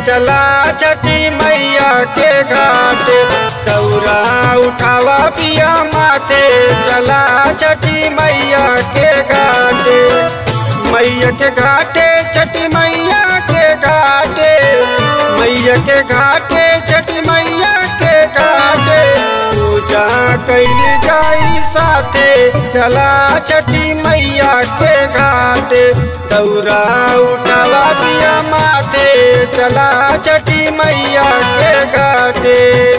चला छठी मैया के घाट दौरा उठावा पिया माथे चला छठी मैया के घाट मैया के घाटे छठी मैया के घाटे मैया के घाटे छठी मैया के घाटे पूजा कैल जाई साथे चला छठी मैया के घाटे दौरा उठावा पिया माथे चला छठी मैया के घाटे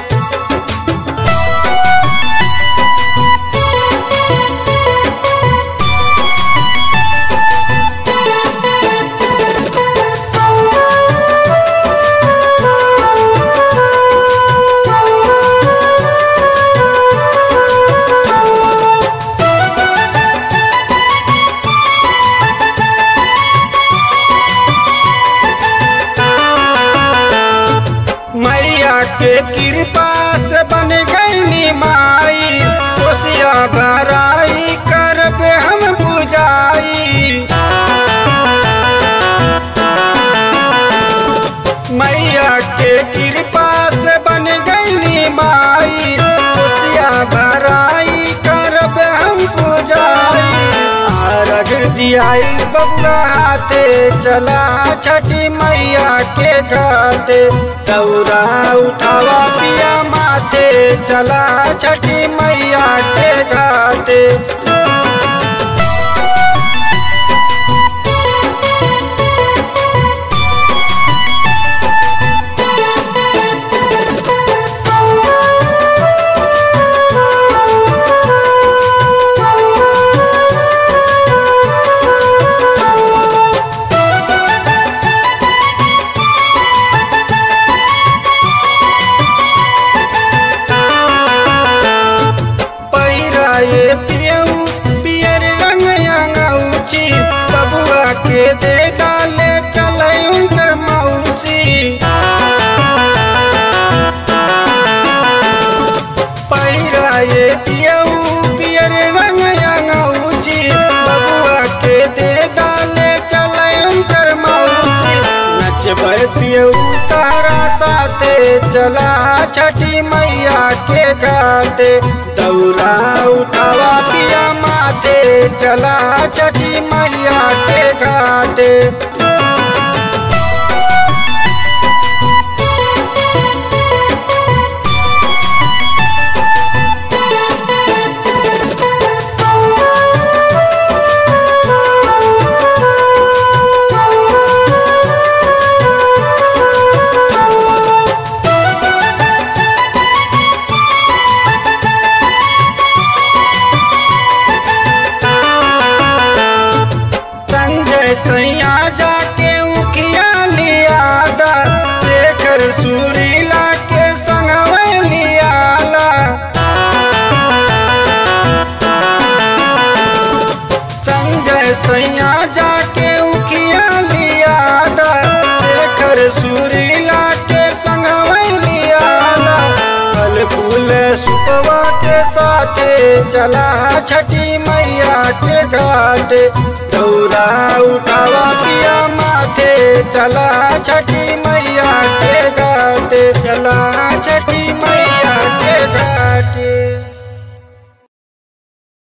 मैया के कृपा से बन गई माई कोसिया भराई करब हम बुझाई मैया के कृपा से बन गई माई कोसिया भराई करब हम बुझाई आरग दियाई बबुआ हाथे चला छठी मैया के घाटे दौरा उठावा पिया माथे चला छठी मैया के घाटे पैरा ये पियऊ पियर रंग अंगौची बबुआ के दे डाले चले उनकर मौसी पैरा ये पियऊ पियर रंग अंगौची बबुआ के दे डाले चले उनकर मौसी नचबै पियऊ तारा साथे चला छठी मैया के घाटे दौरा उठावा पिया माथे चला छठी मैया के घाटे संजय सैया जाके उखिया लिया दा शेखर सुरीला के संगवे लियाला संजय सैया जाके उखिया लिया दा शेखर सुरीला के संगवे लियाला फल फूल सुपवा के साथे चला छठी मैया के घाट दौरा उठावा पिया माथे चला